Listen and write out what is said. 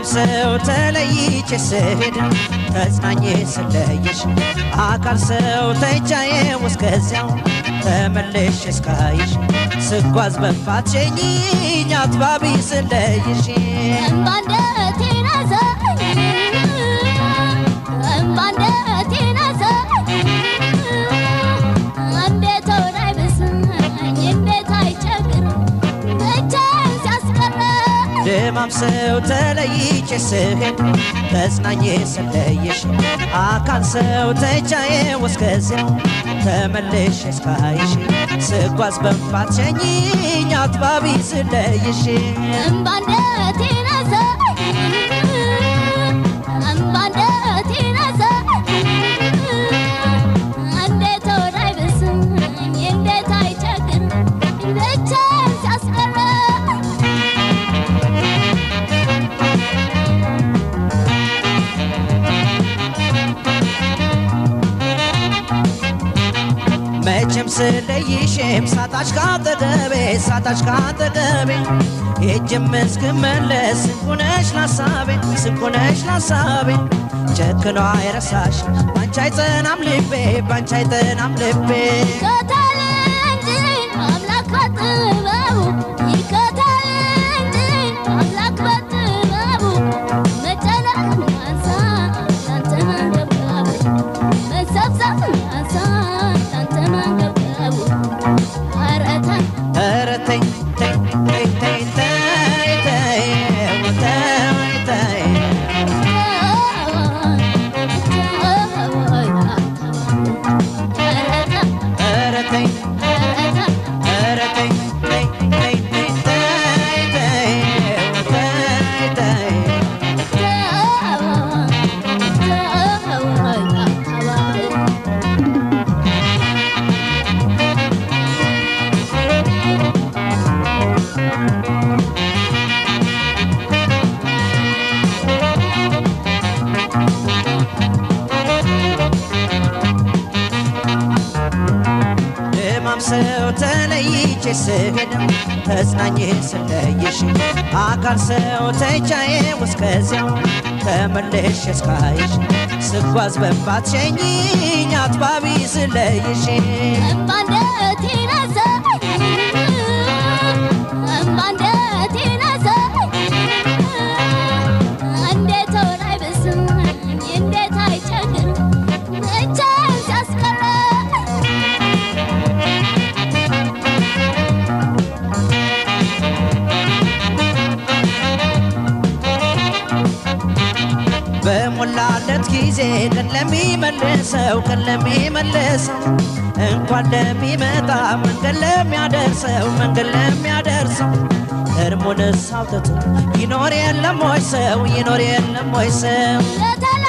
ደማም ሰው ተለይቼ ስሄድ ተጽናኜ ስለይሽ አካል ሰው ተይቻዬ እስከዚያው ተመለሽ እስካይሽ ስጓዝ በፋትሸኝኝ አትባቢ ስለይሽ እምባንደቴን አዘኝ እምባንደቴን አዘኝ እንዴት ሆነ አይብስኝ እንዴት አይቸግር ብቻዬን ሲያስቀረኝ ደማም ሰው ተለይቼ ስሄድ ተጽናኜ ስለይሽ አካል ሰው ተይቻዬ እስከዚያው ተመለሽ እስካይሽ ስጓዝ በፋትሸኝኝ አትባቢ ስለይሽ እምባንደቴን አዘኝ እምባንደቴን አዘኝ እንዴት ሆነ አይብስኝ እንዴት አይቸግር ብቻዬን ሲያስቀረኝ መቼም ስለይሽም ሳታች ካጠገቤ ሳታች ካጠገቤ ሄጅም እስክመለስ ስንኩነሽ ላሳቤ ስንኩነሽ ላሳቤ ጨክኖ አይረሳሽ ባንቺ አይጸናም ልቤ ባንቺ አይጸናም ልቤ ይከተል እንጂ አምላክ በጥበቡ ይከተል እንጂ አምላክ በጥበቡ መጨነቅ ያንሳ ያንተ መንገብገቡ መሰብሰብ ያንሳ ያንተ መንገብገቡ ኧረ ተይ ኧረ ተይ ተይ ተይ ተይ ተይ ተይ ተይ ተይ ኧረ ተይ ኧረ ተይ ተይ ተይ ተይ ተይ ተይ ተይ ተይ ደማም ሰው ተለይቼ ስሄድ ተጽናኜ ስለይሽ አካል ሰው ተይቻዬ እስከዚያው ተመለሽ እስካይሽ ስጓዝ በፋትሸኝኝ አትባቢ ስለይሽ እምባንደቴን አዘኝ እምባንደቴን አዘኝ እንዴት ሆነ አይብስኝ እንዴት አይቸግር ብቻዬን ሲያስቀረኝ በሞላለት ጊዜ ቀን ለሚመልሰው ቀን ለሚመልሰው እንኳን ለሚመጣ መንገድ ለሚያደርሰው መንገድ ለሚያደርሰው እርሙንስ አውጥቶ ይኖር የለም ወይ ሰው ይኖር የለም ወይ ሰው ለተለ